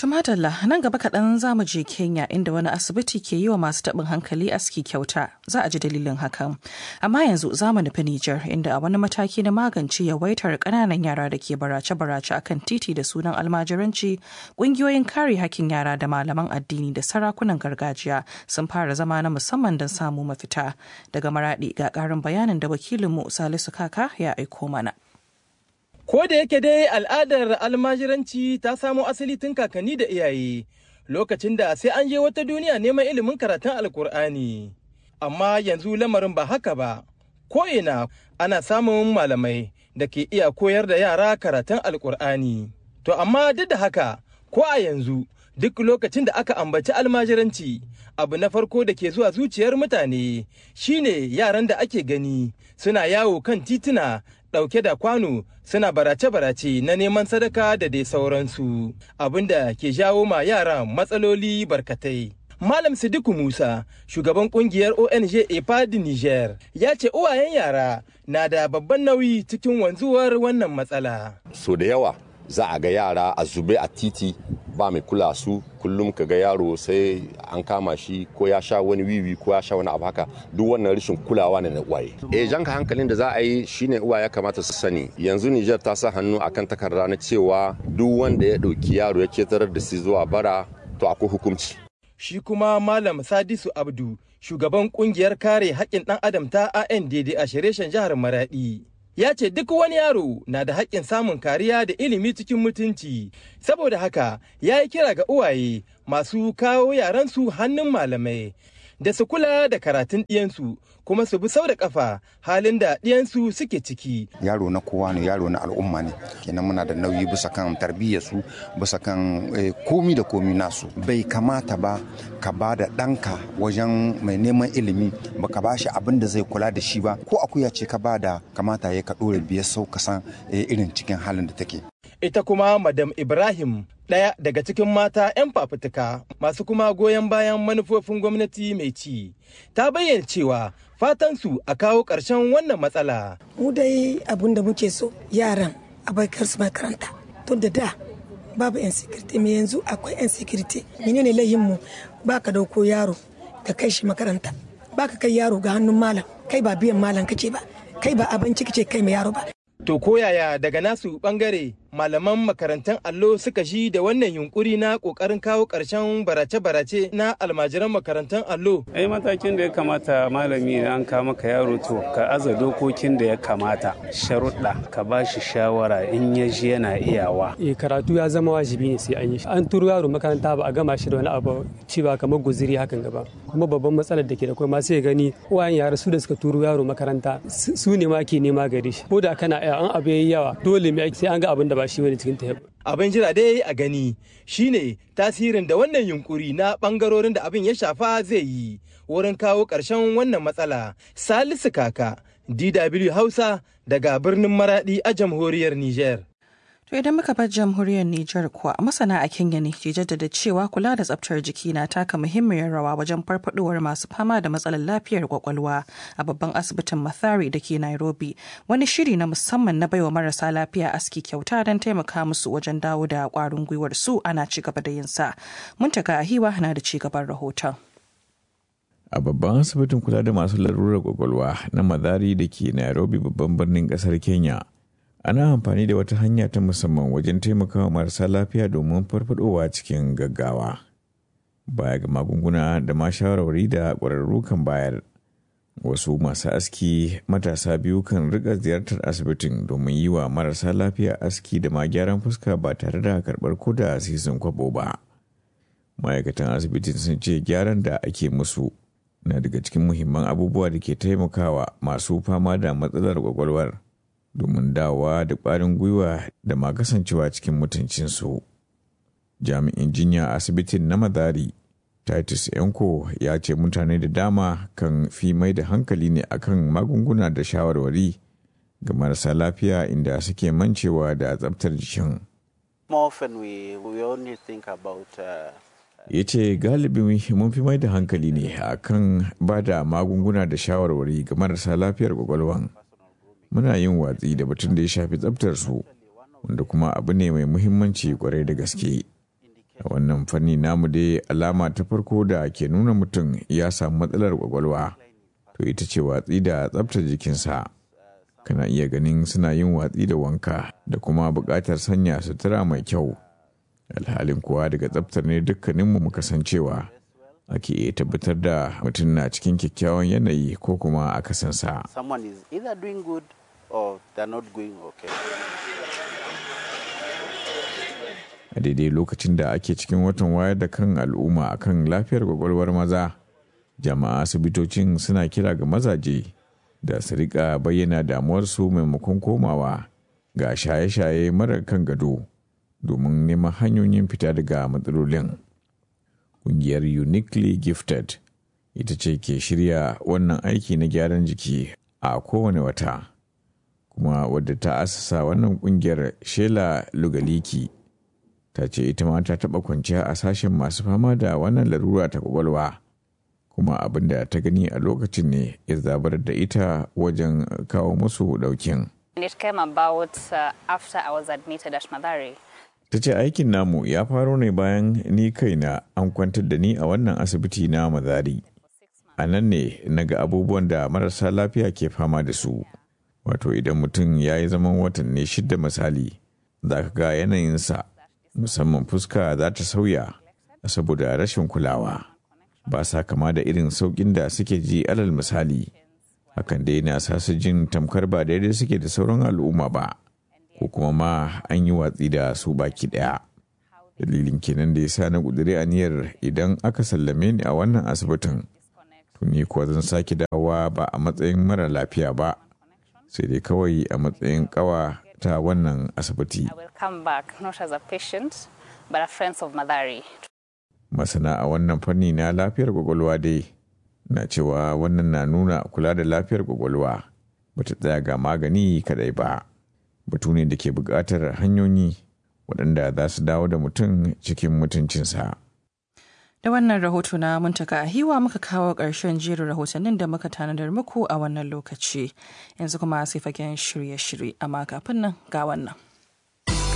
Tumatalla nan gaba kaɗan za mu je Kenya inda wani asibiti ke yi wa masu taɓin hankali aski kyauta za a ji dalilin hakan. Amma yanzu za mu nufi Nijar inda a wani mataki na magance yawaitar ƙananan yara da ke barace-barace akan titi da sunan almajiranci ƙungiyoyin kare hakkin yara da malaman addini da sarakunan gargajiya sun fara zama na musamman don samu mafita. Daga maraɗi ga ƙarin bayanin da wakilinmu Salisu Kaka ya aiko mana. Ko da yake dai al'adar almajiranci ta samo asali tun kakanni da iyaye lokacin da sai an je wata duniya neman ilimin karatun alkur'ani. Amma yanzu lamarin ba haka ba, ko'ina ana samun malamai da ke iya koyar da yara karatun alkur'ani. To amma duk da haka, ko a yanzu duk lokacin da aka ambaci almajiranci abu na farko da ke zuwa zuciyar mutane shine yaran da ake gani suna yawo kan tituna ɗauke da kwano suna barace-barace na neman sadaka da dai sauransu abinda ke jawo ma yara matsaloli barkatai. Malam Sidiku Musa, shugaban kungiyar ONG EPAD Niger, ya ce uwayen yara na da babban nauyi cikin wanzuwar wannan matsala. So da yawa za a ga yara a zube a titi ba mai kula su kullum ka ga yaro sai an kama shi ko ya sha wani wiwi ko ya sha wani abu haka duk wannan rashin kulawa ne na uwaye e janka hankalin da za a yi shine uwaye kamata su sani yanzu Niger ta sa hannu akan takarda na cewa duk wanda ya ɗauki yaro ya ketarar da shi zuwa bara to akwai hukunci shi kuma malam sadisu abdu shugaban kungiyar kare haƙƙin ɗan adam ta ANDD a shireshen jihar maradi ya ce duk wani yaro na da haƙƙin samun kariya da ilimi cikin mutunci saboda haka ya yi kira ga uwaye masu kawo yaransu hannun malamai da su kula da karatun ɗiyansu kuma su bi sau da ƙafa halin da ɗiyansu suke ciki. Yaro na kowa ne yaro na al'umma ne kenan muna da nauyi bisa kan tarbiyyarsu bisa kan komi da komi nasu bai kamata ba ka ba da ɗanka wajen mai neman ilimi ba ka ba shi abin da zai kula da shi ba ko akuya ce ka ba da kamata ya ka ɗora biyar sau ka san irin cikin halin da take. ita kuma madam ibrahim ɗaya daga cikin mata 'yan fafutuka masu kuma goyon bayan manufofin gwamnati mai ci ta bayyana cewa fatansu a kawo ƙarshen wannan matsala mu dai abin da muke so yaran a baikar su makaranta tun da da babu 'yan sikirti mai yanzu akwai 'yan sikirti menene mu ba ka dauko yaro ka kai shi makaranta ba ka kai yaro ga hannun malam kai ba biyan malam kake ba kai ba abinci kake kai mai yaro ba To koyaya daga nasu bangare malaman makarantar allo suka shi da wannan yunkuri na kokarin kawo ƙarshen barace-barace na almajiran makarantar allo? Ai matakin da ya kamata malami an ka maka yaro to ka aza dokokin da ya kamata sharuɗa ka ba shi shawara in ya ji yana iyawa. E karatu ya zama wajibi ne sai an yi an turo yaro makaranta ba a gama shi da wani abu cewa kamar guziri hakan gaba kuma babban matsalar da ke da kuma sai gani uwayen yara su da suka turo yaro makaranta su ne ma ke nema gare shi ko da kana an abu yayi yawa dole mai sai an ga abin da ba shi wani cikin ta abin jira dai a gani shine tasirin da wannan yunkuri na bangarorin da abin ya shafa zai yi wurin kawo ƙarshen wannan matsala salisu kaka dw hausa daga birnin maradi a jamhuriyar niger To idan muka bar jamhuriyar Nijar kuwa masana a Kenya ne ke jaddada cewa kula da tsabtar jiki na taka muhimmiyar rawa wajen farfadowar masu fama da matsalar lafiyar kwakwalwa a babban asibitin Mathari da ke Nairobi. Wani shiri na musamman na baiwa marasa lafiya aski kyauta don taimaka musu wajen dawo da kwarin gwiwar su ana ci gaba da yin sa. Muntaka Ahiwa na da ci gaban rahoton. a babban asibitin kula da masu larurar kwakwalwa na madari da ke nairobi babban birnin kasar kenya ana amfani da wata hanya ta musamman wajen taimakawa marasa lafiya domin farfadowa cikin gaggawa baya ga magunguna da ma shawarwari da ƙwararru kan bayar wasu masu aski matasa biyu kan riga ziyartar asibitin domin yi wa marasa lafiya aski da ma gyaran fuska ba tare da karɓar ko da asisin kwabo ba ma'aikatan asibitin sun ce gyaran da ake musu na daga cikin muhimman abubuwa da ke taimakawa masu fama da matsalar kwakwalwar domin dawa da ƙwarin gwiwa da ma kasancewa cikin mutuncinsu. Jami'in jinya a asibitin na Madari, Titus Yanko ya ce mutane da dama kan fi mai da hankali ne akan magunguna da shawarwari ga marasa lafiya inda suke mancewa da tsabtar jikin. ya ce galibi mun fi mai da hankali ne akan ba da magunguna da shawarwari ga marasa lafiyar kwakwalwan muna yin watsi da batun da ya shafi tsabtar su wanda kuma abu ne mai muhimmanci kwarai da gaske a wannan fanni namu dai alama ta farko da ke nuna mutum ya samu matsalar kwakwalwa to ita ce watsi da tsabtar jikinsa kana iya ganin suna yin watsi da wanka da kuma buƙatar sanya sutura mai kyau alhalin kuwa daga tsabtar ne dukkaninmu muka san cewa ake iya tabbatar da mutum na cikin kyakkyawan yanayi ko kuma akasinsa. Someone is either doing good or they're not going okay. A daidai lokacin da ake cikin watan wayar da kan al'umma akan lafiyar kwakwalwar maza, jama'a asibitocin suna kira ga mazaje da su rika bayyana damuwarsu maimakon komawa ga shaye-shaye marar kan gado domin neman hanyoyin fita daga matsalolin. Ƙungiyar Uniquely Gifted ita ce ke shirya wannan aiki na gyaran jiki a kowane wata. Kuma wadda ta asasa wannan ƙungiyar Shela Lugaliki ta ce ita ma ta taɓa kwanciya a sashen masu fama da wannan larura ta kwakwalwa. Kuma abin da ta gani a lokacin ne ya zabar da ita wajen kawo musu ɗaukin. It came about uh, after I was admitted at Madari. ta ce aikin namu ya faro ne bayan ni kaina an kwantar da ni a wannan asibiti na mazari a nan ne na ga abubuwan da marasa lafiya ke fama da su wato idan mutum ya yi zaman watanni shida misali za ka ga yanayinsa musamman fuska za ta sauya saboda rashin kulawa ba sa kama da irin sauƙin da suke ji alal misali hakan dai na sa su jin tamkar ba daidai suke da sauran al'umma ba ko kuma ma an yi watsi da su baki ɗaya. Dalilin kenan da ya sa na ƙudiri aniyar idan aka sallame ni a wannan asibitin, tuni kuwa zan sake dawowa ba a matsayin mara lafiya ba, sai dai kawai a matsayin ƙawa ta wannan asibiti. Masana a wannan fanni na lafiyar kwakwalwa dai na cewa wannan na nuna kula da lafiyar kwakwalwa bata tsaya ga magani kadai ba. batu ne da ke buƙatar hanyoyi waɗanda za su dawo da mutum cikin mutuncinsa. Da wannan rahoto na muntaka a hiwa muka kawo ƙarshen jerin rahotannin da muka tanadar muku a wannan lokaci. Yanzu kuma sai fagen shirye-shirye amma kafin nan ga wannan.